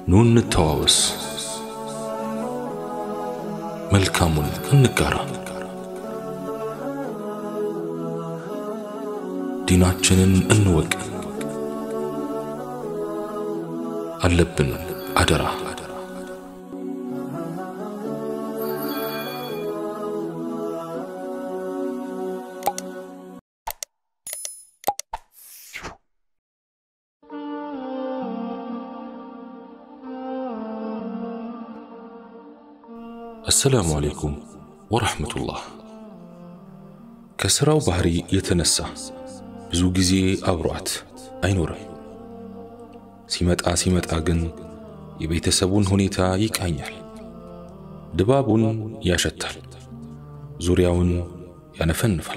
ኑ እንተዋወስ፣ መልካሙን እንጋራ፣ ዲናችንን እንወቅ። አለብን አደራ አሰላሙ አለይኩም ወረሕመቱላህ። ከሥራው ባህሪ የተነሳ ብዙ ጊዜ አብሯት አይኖርም። ሲመጣ ሲመጣ ግን የቤተሰቡን ሁኔታ ይቃኛል፣ ድባቡን ያሸታል፣ ዙሪያውን ያነፈንፋል።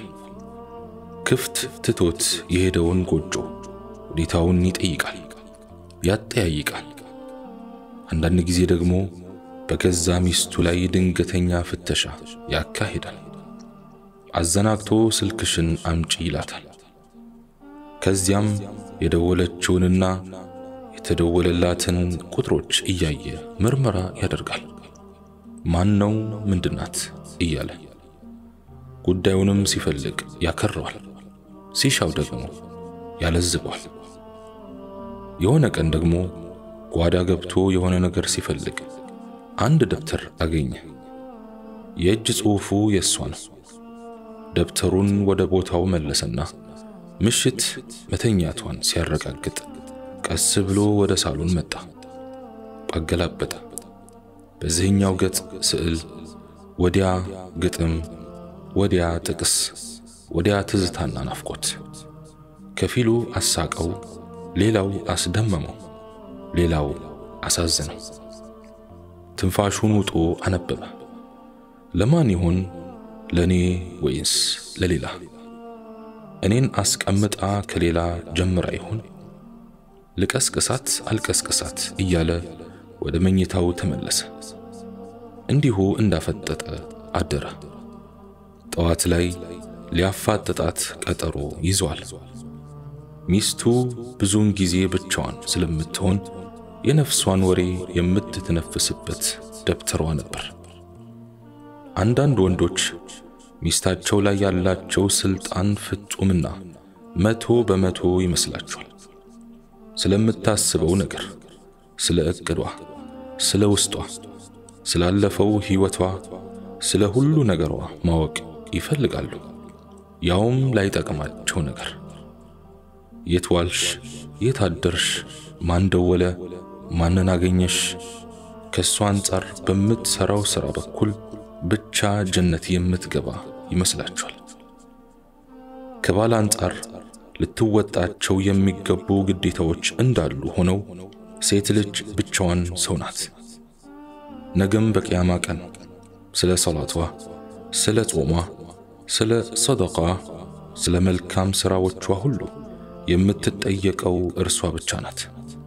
ክፍት ትቶት የሄደውን ጎጆ ሁኔታውን ይጠይቃል፣ ያጠያይቃል። አንዳንድ ጊዜ ደግሞ በገዛ ሚስቱ ላይ ድንገተኛ ፍተሻ ያካሂዳል። አዘናግቶ ስልክሽን አምጪ ይላታል። ከዚያም የደወለችውንና የተደወለላትን ቁጥሮች እያየ ምርመራ ያደርጋል። ማን ነው ምንድናት እያለ ጉዳዩንም ሲፈልግ ያከረዋል፣ ሲሻው ደግሞ ያለዝበዋል። የሆነ ቀን ደግሞ ጓዳ ገብቶ የሆነ ነገር ሲፈልግ አንድ ደብተር አገኘ። የእጅ ጽሑፉ የእሷ ነው። ደብተሩን ወደ ቦታው መለሰና ምሽት መተኛቷን ሲያረጋግጥ ቀስ ብሎ ወደ ሳሎን መጣ። አገላበጠ። በዚህኛው ገጽ ስዕል፣ ወዲያ ግጥም፣ ወዲያ ጥቅስ፣ ወዲያ ትዝታና ናፍቆት። ከፊሉ አሳቀው፣ ሌላው አስደመመው፣ ሌላው አሳዘነው። ትንፋሹን ውጦ አነበበ። ለማን ይሆን? ለእኔ ወይንስ ለሌላ? እኔን አስቀምጣ ከሌላ ጀምራ ይሆን? ልቀስቅሳት አልቀስቅሳት እያለ ወደ መኝታው ተመለሰ። እንዲሁ እንዳፈጠጠ አደረ። ጠዋት ላይ ሊያፋጥጣት ቀጠሮ ይዟል። ሚስቱ ብዙውን ጊዜ ብቻዋን ስለምትሆን የነፍሷን ወሬ የምትተነፍስበት ደብተሯ ነበር። አንዳንድ ወንዶች ሚስታቸው ላይ ያላቸው ስልጣን ፍጹምና መቶ በመቶ ይመስላቸዋል። ስለምታስበው ነገር፣ ስለ ዕቅዷ፣ ስለ ውስጧ፣ ስላለፈው ሕይወቷ፣ ስለ ሁሉ ነገሯ ማወቅ ይፈልጋሉ። ያውም ላይጠቅማቸው ነገር የት ዋልሽ? የት አደርሽ? ማን ደወለ? ማንን አገኘሽ? ከእሷ አንጻር በምትሠራው ሥራ በኩል ብቻ ጀነት የምትገባ ይመስላችኋል። ከባል አንጻር ልትወጣቸው የሚገቡ ግዴታዎች እንዳሉ ሆነው ሴት ልጅ ብቻዋን ሰው ናት። ነገም በቅያማ ቀን ስለ ሰላቷ፣ ስለ ጾሟ፣ ስለ ሰደቃ፣ ስለ መልካም ሥራዎቿ ሁሉ የምትጠየቀው እርሷ ብቻ ናት።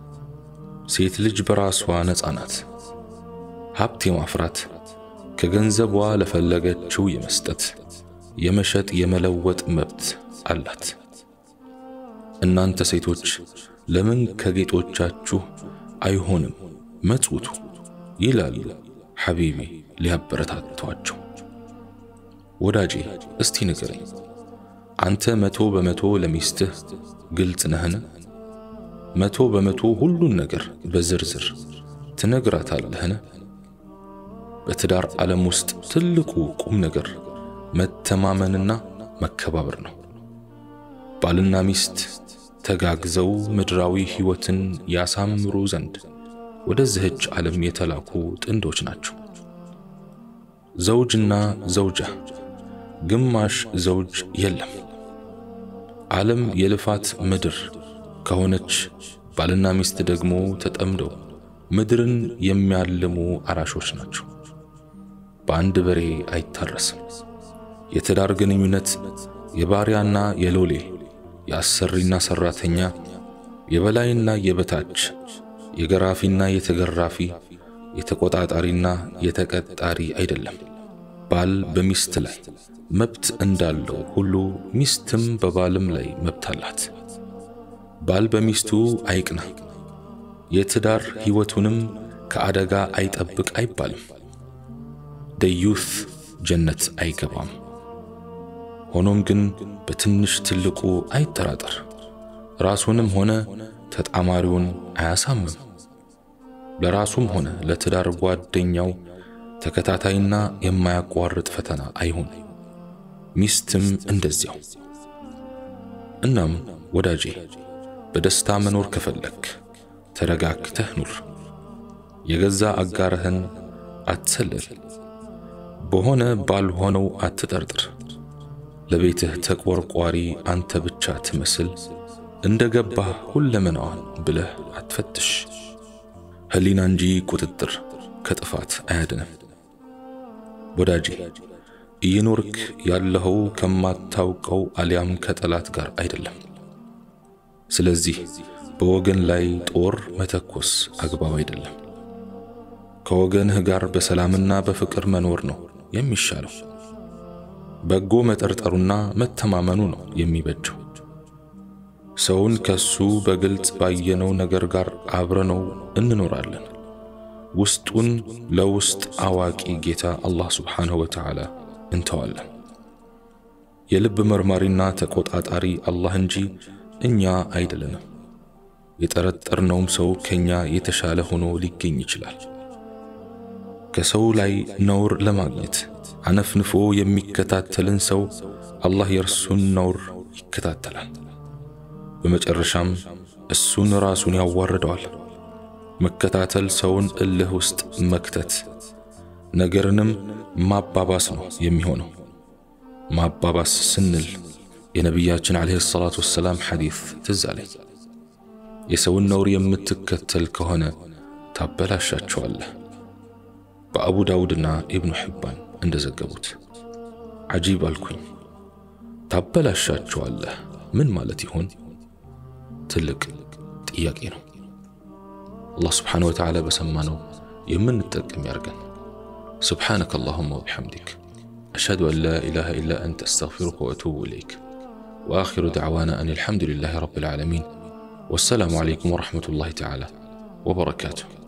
ሴት ልጅ በራሷ ነፃ ናት። ሀብት የማፍራት ከገንዘቧ ለፈለገችው የመስጠት የመሸጥ የመለወጥ መብት አላት። እናንተ ሴቶች ለምን ከጌጦቻችሁ አይሆንም መጽውቱ ይላሉ ሐቢቢ ሊያበረታቷቸው። ወዳጄ እስቲ ንገረኝ፣ አንተ መቶ በመቶ ለሚስትህ ግልጽ ነህን? መቶ በመቶ ሁሉን ነገር በዝርዝር ትነግራታለህን? በትዳር ዓለም ውስጥ ትልቁ ቁም ነገር መተማመንና መከባበር ነው። ባልና ሚስት ተጋግዘው ምድራዊ ሕይወትን ያሳምሩ ዘንድ ወደዚህች ዓለም የተላኩ ጥንዶች ናቸው። ዘውጅና ዘውጃ፣ ግማሽ ዘውጅ የለም። ዓለም የልፋት ምድር ከሆነች ባልና ሚስት ደግሞ ተጠምደው ምድርን የሚያልሙ አራሾች ናቸው። በአንድ በሬ አይታረስም። የትዳር ግንኙነት የባሪያና የሎሌ የአሰሪና ሰራተኛ፣ የበላይና የበታች፣ የገራፊና የተገራፊ፣ የተቆጣጣሪና የተቀጣሪ አይደለም። ባል በሚስት ላይ መብት እንዳለው ሁሉ ሚስትም በባልም ላይ መብት አላት። ባል በሚስቱ አይቅና፣ የትዳር ሕይወቱንም ከአደጋ አይጠብቅ አይባልም። ደዩት ጀነት አይገባም። ሆኖም ግን በትንሽ ትልቁ አይጠራጠር፣ ራሱንም ሆነ ተጣማሪውን አያሳምም። ለራሱም ሆነ ለትዳር ጓደኛው ተከታታይና የማያቋርጥ ፈተና አይሁን። ሚስትም እንደዚያው። እናም ወዳጄ በደስታ መኖር ከፈለክ ተረጋግተህ ኑር። የገዛ አጋርህን አትሰልል። በሆነ ባልሆነው አትጠርጥር። ለቤትህ ተቆርቋሪ አንተ ብቻ ትመስል እንደ ገባህ ሁለመናዋን ብለህ አትፈትሽ። ሕሊና እንጂ ቁጥጥር ከጥፋት አያድንም። ወዳጄ እየኖርክ ያለኸው ከማታውቀው አሊያም ከጠላት ጋር አይደለም። ስለዚህ በወገን ላይ ጦር መተኮስ አግባብ አይደለም። ከወገንህ ጋር በሰላምና በፍቅር መኖር ነው የሚሻለው። በጎ መጠርጠሩና መተማመኑ ነው የሚበጀው። ሰውን ከሱ በግልጽ ባየነው ነገር ጋር አብረነው እንኖራለን። ውስጡን ለውስጥ አዋቂ ጌታ አላህ ስብሓንሁ ወተዓላ እንተዋለን። የልብ መርማሪና ተቆጣጣሪ አላህ እንጂ እኛ አይደለንም። የጠረጠርነውም ሰው ከኛ የተሻለ ሆኖ ሊገኝ ይችላል። ከሰው ላይ ነውር ለማግኘት አነፍንፎ የሚከታተልን ሰው አላህ የእርሱን ነውር ይከታተላል። በመጨረሻም እሱን ራሱን ያዋርደዋል። መከታተል ሰውን እልህ ውስጥ መክተት፣ ነገርንም ማባባስ ነው የሚሆነው። ማባባስ ስንል የነቢያችን ዓለይሂ ሰላቱ ወሰላም ሐዲስ ትዝ አለኝ። የሰውን ነውር የምትከተል ከሆነ ታበላሻቸዋለህ። በአቡ ዳውድና ኢብኑ ሕባን እንደዘገቡት ዓጂብ አልኩኝ። ታበላሻቸዋለህ ምን ማለት ይሆን? ትልቅ ጥያቄ ነው። አላህ ስብሓነ ወተዓላ በሰማነው የምንጠቀም ያርገን። ስብሓነከ አላሁማ ወቢሐምዲክ አሽሀዱ አን ላ ኢላሃ ኢላ አንተ አስተግፊሩከ ወአቱቡ ኢለይክ ወአኺሩ ደዕዋና አን አልሐምዱሊላሂ ረቢል ዓለሚን ወሰላሙ ዓለይኩም ወረሕመቱላሂ ተዓላ ወበረካቱሁ።